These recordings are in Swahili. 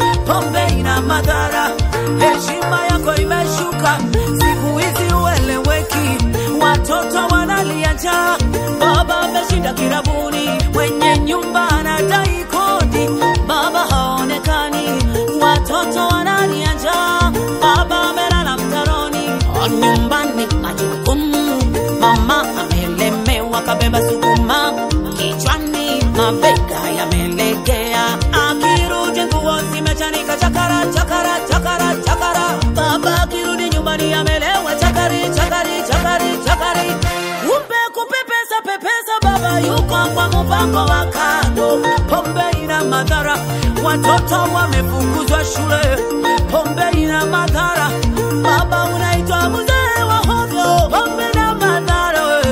pombe ina madhara, heshima yako imeshuka, siku hizi ueleweki, watoto wanalia njaa, baba ameshinda kirabuni, mwenye nyumba anadai kodi, baba haonekani, watoto wanalia njaa, baba amelala mtaroni, nyumbani majukumu, mama amelemewa, kabeba sukuma kichwani, mabega yamelegea, akirudi nguo zimechanika, chakara chakara chakara chakara, baba akirudi nyumbani amelewa, chakari chakari chakari chakari, kumbe kupepesa pepesa, baba yuko kwa mpango wa kando, pombe ina madhara, watoto wamefukuzwa shule, pombe ina madhara, baba unaitwa mzee wa hovyo, pombe na madhara we.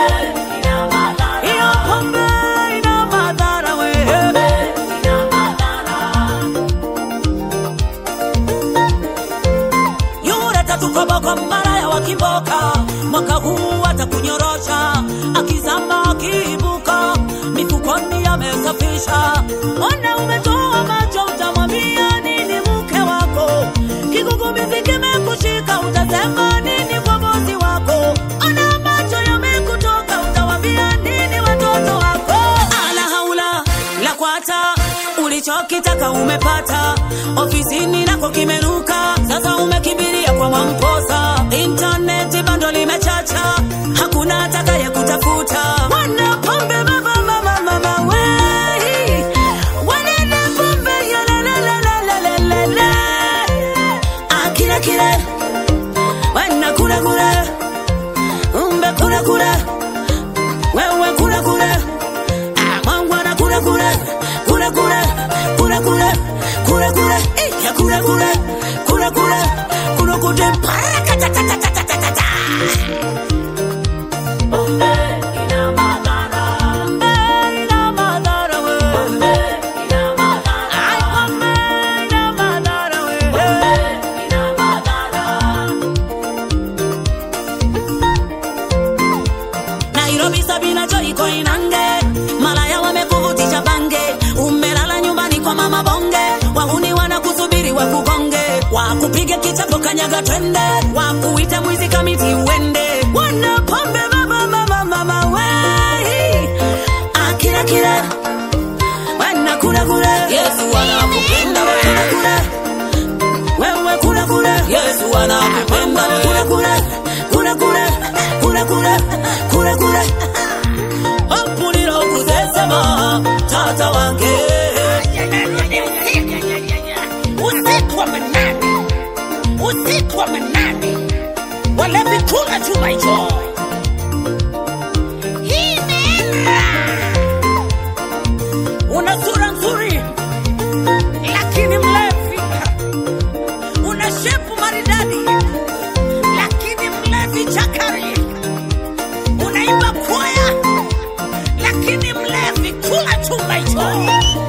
Hiyo pombe ina madhara we. Yule tatukoboko maraya wa kimboka, mwaka huu atakunyorosha, akizama akiibuka, mifukoni amesafisha. Ona umetoa macho, utamwambia nini mke wako? Kigugumizi kimekushika, utasema nini kwa bosi wako? Ona macho yamekutoka, utawambia nini watoto wako? Ala haula la kwata, ulichokitaka umepata, ofisini nako kimeruka, sasa umekimbilia kwa Mwamposa. Intaneti bando limechacha, hakuna atakaye kutafuta. Wana pombe mama mama mama wei, wanene pombe ya la la la la la la la la. Akile kile, wana kule kule, umbe kule kule, wewe kule kule. Mangwana kule kule kule kule kule kule kule kule eh, ya kule kule kule kule kule kule paraka ta ta ta ta ta ta ta ta. Pombe ina madhara. Pombe ina madhara we. Pombe ina madhara. Ai pombe ina madhara we. Pombe ina madhara. Nairobi Sabina Joy iko Inange, malaya wamekuvutisha bange, umelala nyumbani kwa mama bonge, wahuni wanakusubiri wakugonge, wakupige kichapo kanyaga twende, wakuita mwizi kamiti uende, wana pombe mama mama mama wei, akila kila wana kula kula, Yesu anakupenda wewe kula wewe kula kula, Yesu anakupenda wewe kula kula kula kula kula kula kula kula Ampulira okuzesema tata wange usiku wa manane, usiku wa manane, walevi kula chuma hicho. Hii imeenda. una sura nzuri lakini mlevi, una shepu maridadi lakini mlevi chakari, unaimba kwaya, lakini mlevi kula chumba hicho.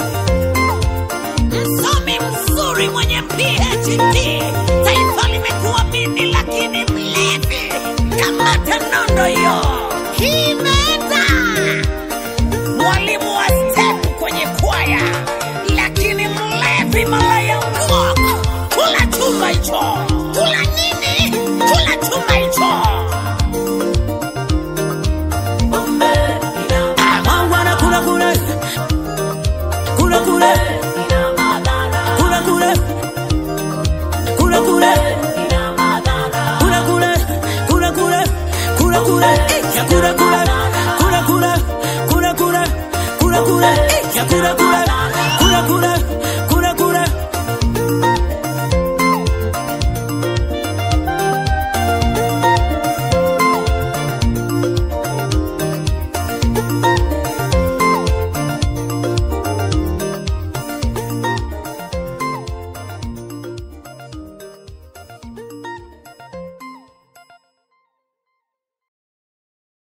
Msomi mzuri mwenye PhD, taifa limekuamini, lakini mlevi kamata nondo hiyo. Hii imeenda. Mwalimu wa step kwenye kwaya, lakini mlevi malaya ngok, kula chumba hicho.